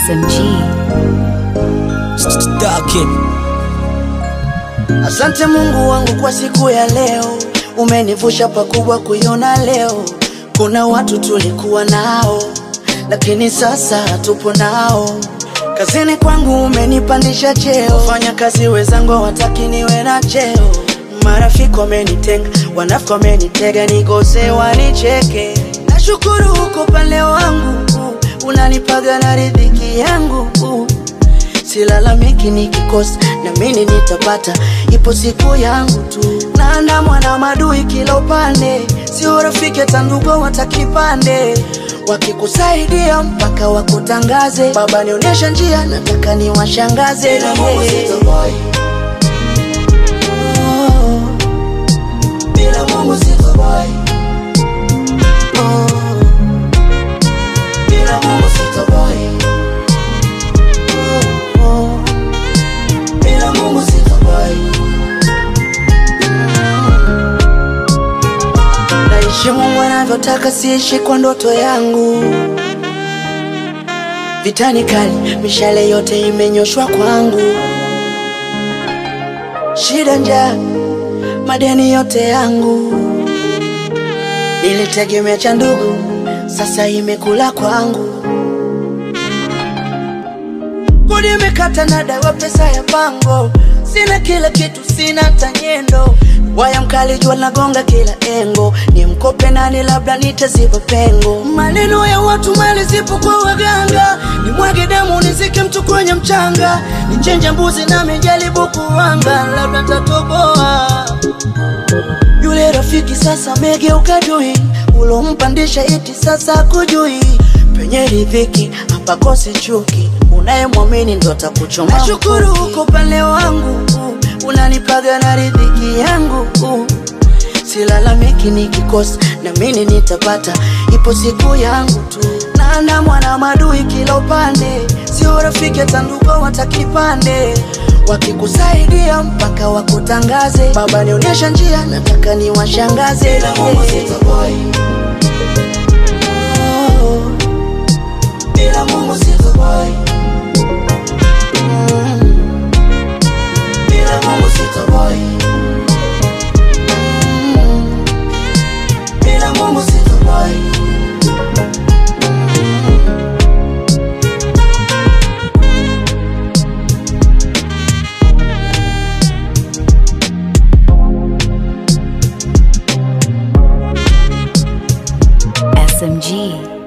SMG. Stuck it. Asante Mungu wangu kwa siku ya leo, umenivusha pakubwa kuiona leo. Kuna watu tulikuwa nao, lakini sasa hatupo nao. Kazini kwangu umenipandisha cheo, fanya kazi wenzangu hawataki niwe na cheo. Marafiki wamenitenga, wanafiki wamenitega, nikose wanicheke. Nashukuru huko pale wangu, unanipaga na riziki yangu silalamiki nikikosa, na mimi nitapata, ipo siku yangu tu. Naandamwa na madui kila upande, sio rafiki hata ndugu watakipande, wakikusaidia mpaka wakutangaze. Baba nionyesha njia, nataka niwashangaze. Bila Mungu sitoboy. Oh, Bila Mungu sitoboy. oh, Bila Mungu sitoboy. oh. Bila Mungu sitoboy. Naishi Mungu anavyotaka, siishi kwa ndoto yangu. Vitani kali, mishale yote imenyoshwa kwangu. Shida, njaa, madeni yote yangu. Nilitegemea cha ndugu, sasa imekula kwangu. Kodi imekata na dawa, pesa ya pango, sina kila kitu, sina tanyendo. Waya mkali, jua nagonga kila engo, ni mkope nani, labda nitaziba pengo. Maneno ya watu, mali zipo kwa waganga, ni mwage damu, nizike mtu kwenye mchanga, nichenje mbuzi nami jaribu kuwanga, labda tatoboa yule rafiki sasa megeuka dui, ulompandisha iti sasa kujui. Penye riziki hapakosi chuki, unayemwamini ndo atakuchoma. Nashukuru uko pale wangu, unanipaga na riziki yangu. Silalamiki nikikosa, na mimi nitapata, ipo siku yangu tu. Naandamwa na madui kila upande, sio rafiki hata ndugu watakipande wakikusaidia mpaka wakutangaze. Baba nionyesha njia, nataka niwashangaze. Bila Mungu sitoboy. Oh, Bila Mungu sitoboy. mm, Bila Mungu sitoboy. mm. Bila Mungu sitoboy. SMG.